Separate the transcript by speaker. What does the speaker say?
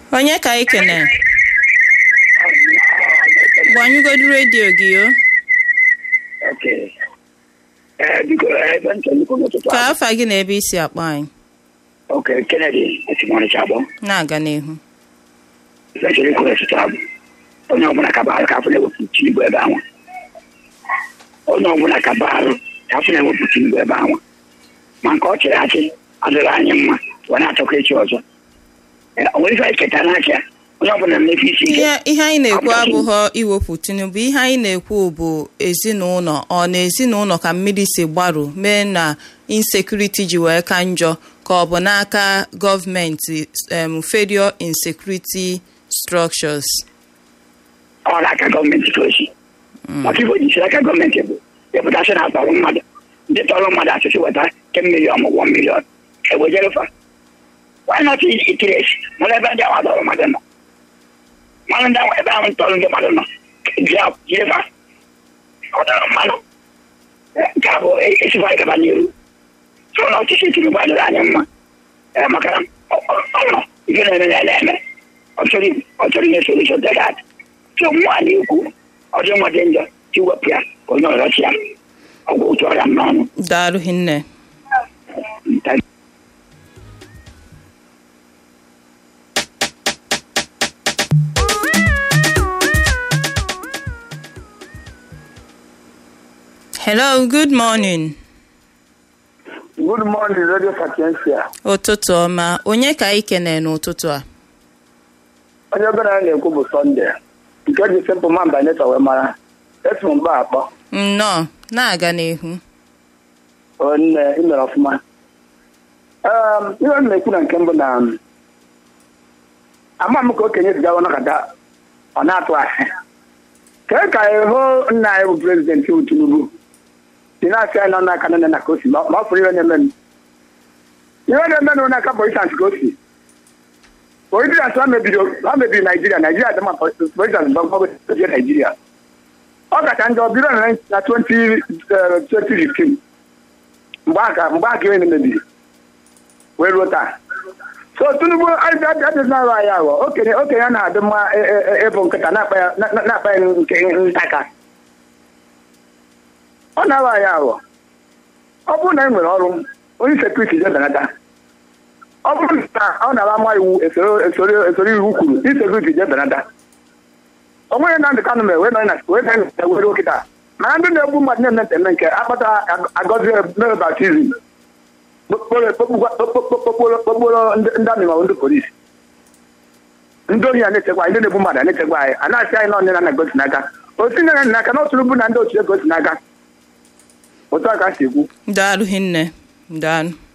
Speaker 1: onye ka anyị kene gbanyụgodu redio gị o
Speaker 2: Okay. Eh, biko ebe ntọ nnukwu n'ụtụtụ
Speaker 1: ka
Speaker 2: ahụ.
Speaker 1: afa gị na ebe isi akpọ anyị
Speaker 2: Okay, Kennedy esimọnịcha abụọ.
Speaker 1: na-aga n'ihu
Speaker 2: Sechiri kwuru ọtụtụ abụ. Onye ọbụla ka baarụ ka afọ na-ewepụ Tinubu ebe anwa. Onye ọbụla ka baarụ ka afọ na-ewepụ Tinubu ebe anwa. Ma nke ọ chịrị achị adịrị anyị mma wee na-atọkọ echi ọzọ. Eh, O nwere ife anyị ketara n'aka ya. Onye ọbụla na-emefu isi ike.
Speaker 1: ihe ihe anyị na-ekwu
Speaker 2: Ọ bụ-
Speaker 1: abụghọ iwepụ tinubu ihe anyị na-ekwu bụ ezinụlọ ọ na ezinụlọ ka mmiri si gbarụ mee na insekuriti ji wee ka njọ ka ọ bụ n'aka gọọmenti em, federal insecurity structures
Speaker 2: ọ n'aka gọọmenti ka o si maka ife o jisiri aka gọọmenti bụ deputasị na atọrọ mmadụ ndị tọrọ mmadụ asịsị weta 10 million ma 1 million ewejerefa why not itiresi mara ebe ndị ahụ tọrọ mmadụ nọ mmanụ ndị ahụ ebe ahụ tọrọ ndị mmadụ nọ bịa jirefa ọ tọrọ mmadụ nke a bụ esikwa ịgaba n'iru so na ọchịchị Tinubu adịrị anyị mma ee maka na ọ- ọ ọ nọ ife na-eme na eme ọ chọrọ ọ chọrọ inye solution to that so mmụọ a na-ekwu ọ dị mma dị njọ tiwepụ ya ka onye ọzọ chi ya ọgwụ otu ọrịa m n'ọnụ
Speaker 1: daalụ hinne
Speaker 2: Nta-
Speaker 1: hello good morning
Speaker 3: Good morning, Radio Sapiensia.
Speaker 1: ụtụtụ ọma onye ka anyị kene n'ụtụtụ a
Speaker 3: Onye obere anyị na-ekwu bụ Sọnde nke ji sịmpụ ma mba neta wee mara esi m mba akpọ
Speaker 1: nnọọ na-aga n'ihu
Speaker 3: onne imere ọfụma Em, ihe m na-ekwu na nke mbụ na um, ama m ka okenye zigawa nakọta ọ na-atụ asị kee ka ịhụ nna anyị bụ prezidenti bụ Tinubu si na-asị anyị nọ n'aka nne na ka o si ma ma ọ fụrụ ihe na-eme m. ihe na-eme m n'aka polisans ka o si polisans ha mebiri ha mebiri naijiria naijiria dị mma polisans gbagbagozie naijiria ọ kacha njọ biro na na 20, eh, 2015 mgbe aka mgbe aka ihe mebiri wee ruo taa so tinubu adịznarụ anyị aghọ okenye okenye na-adị mma e- e- e- ịbụ nkịta na-akpa ya na- na- na-akpa ya nke ntaka ọ na-aghọ anyị aghọ ọ bụrụ na e nwere ọrụ onye sekuriti je benata ọ bụrụ na ọ na-ara ama iwu esoro esoro esoro iwu kwuru insekuriti je benata o nweghị na ndị kanụ mere wee nọ na wee nọ na were okịta mana ndị na-egbu mmadụ na-eme nteme nke akpata agọzi mere baptizim kpokporo ndị amị maọbụ ndị polisi ndị ohi a na-echekwa anyị ndị na-egbu mmadụ a na-echekwa anyị a na-asị anyị na ọnye na gosi n'aka osi na n'aka na otu bụ na ndị otu gosi n'aka otu a ka m si ekwu
Speaker 1: daalụ hinne daalụ